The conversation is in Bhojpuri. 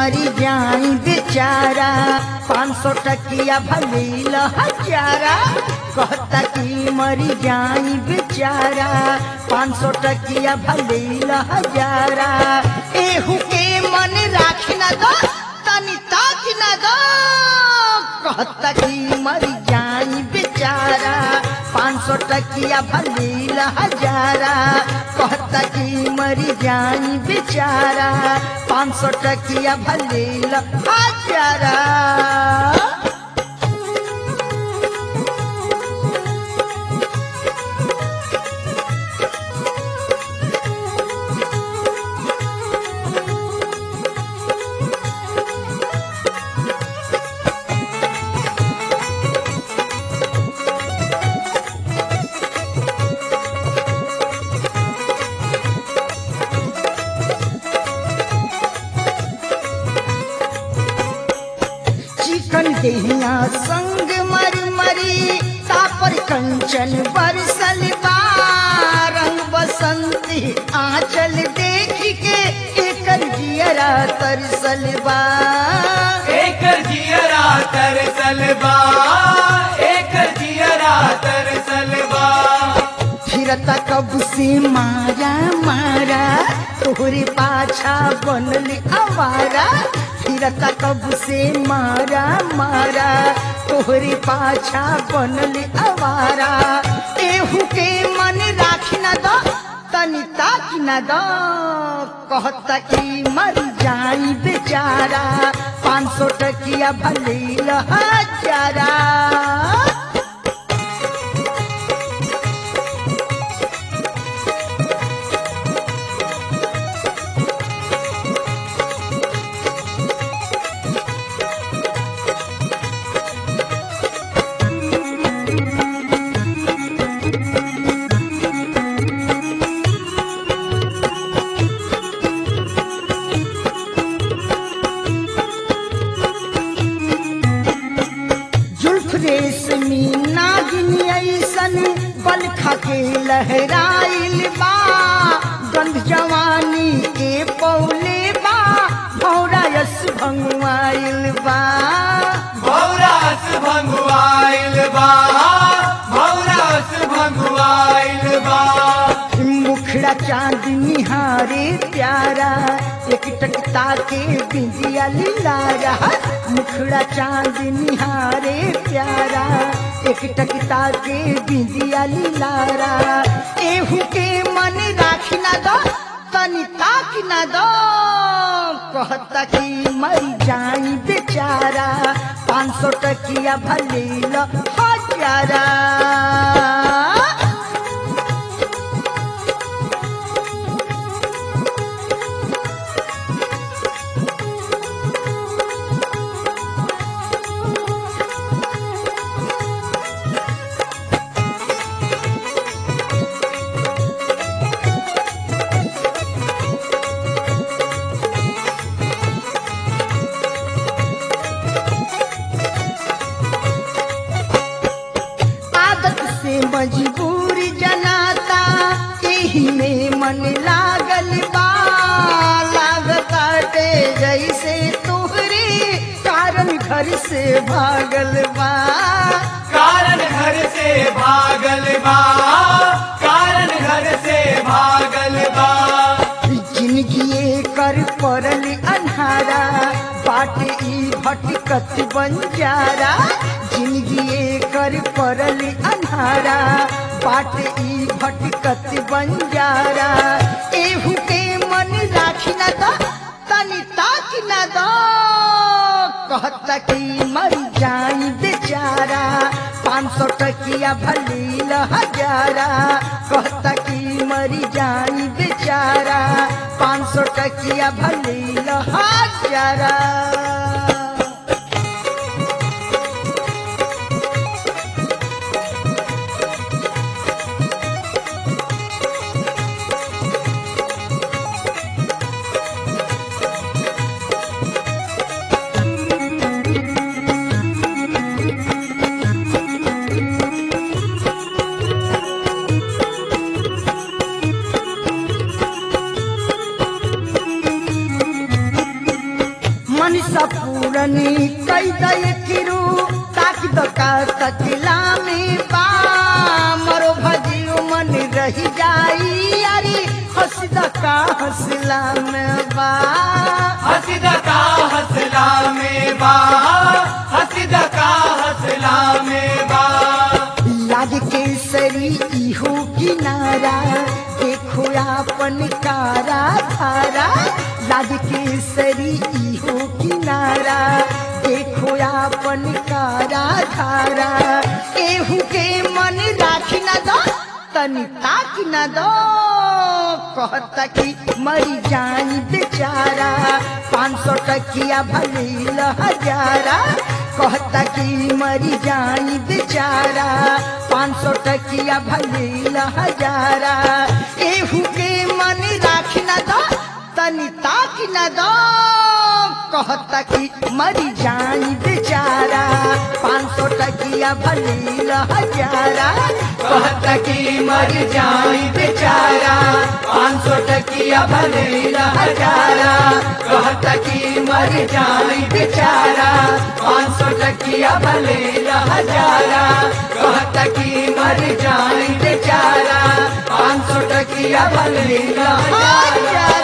मरी जाई बेचारा पाँच सौ टकिया भलील हजारा कहता कि मरी जाई बेचारा पाँच सौ टकिया भलील हजारा एहू के मन राख न दो तनी ताक न दो कहता कि मरी जाई बेचारा पाँच सौ टकिया भलील हजारा कहता कि मरी जाई बेचारा पाँच सौ टकिया भलील हजारा चिकन देहिया संग मर मरी तापर कंचन बरसल बा रंग बसंती आंचल देख के एकर जियरा तरसल बा एकर जियरा तरसलबा एकर जियरा तरसलबा फिरता कब से मारा मारा तोहरे पाछा बनल आवारा फिरता कब से मारा मारा तोहरे पाछा बनल आवारा एहू के मन राख न दो तनी ताक न दो कहता कि मर जाई बेचारा पाँच सौ टकिया भले हजारा जुल्फ रेशमी नागिन ऐसन बल खके लहराइल बा गंध जवानी के पौले बा भौरा यस भंगुआइल बा भौरास भंगुआइल बा भौरास भंगुआइल बा मुखड़ा चांद निहारे प्यारा एक टकता के बिंदिया लीलारा मुखड़ा चांद निहारे प्यारा एक टकता के बिंदिया लीलारा एहू के मन राख न दो तनी ताक न दो कहता कि मर जाई बेचारा पाँच सौ टकिया भले हजारा आदत से मजबूर जनाता एही में मन लागल बा लागताटे जैसे तोहरे कारण घर से भागल बा कारण घर से भागल बा कारण घर से भागल बा जिंदगी कर पड़ल अन्हारा बाट ई भटकत बंजारा जिंदगी कर पड़ल अन्हारा बाट ई भटकत बंजारा एहू के मन राख न दो तनी ताक न दो कहता कि मर जाई बेचारा पाँच सौ टकिया भलील हजारा कहता कि मरी जाई बेचारा पाँच सौ टकिया भलील हजारा मनसा पूरनी कई दय किरू ताक दका तकिला में बा मरो भजियो मन रही जाई अरे हंस दका हंसला में बा हसीद का हसला में बा हसीद का हसला में बा लाग केसरी इहो किनारा देखो आपन कारा धारा लाग केसरी इहो किनारा देखो आपन कारा धारा केहू के मन राखी न दो तनी ताक न दो कहता कि मरी जाई बेचारा पाँच सौ टकिया भले हजारा कहता कि मरी जाई बेचारा पाँच सौ टकिया भले हजारा एहू के मन राख न दो तनी ताक न दो कहता कि मरी जाई बेचारा पाँच सौ टकिया भले हजारा कहता कि मर जाई बेचारा पाँच सौ टकिया भले हजारा कहता कि मर जाई बेचारा पाँच सौ टकिया भले हजारा कहता कि मर जाई बेचारा पाँच सौ टकिया भले हजारा हजारा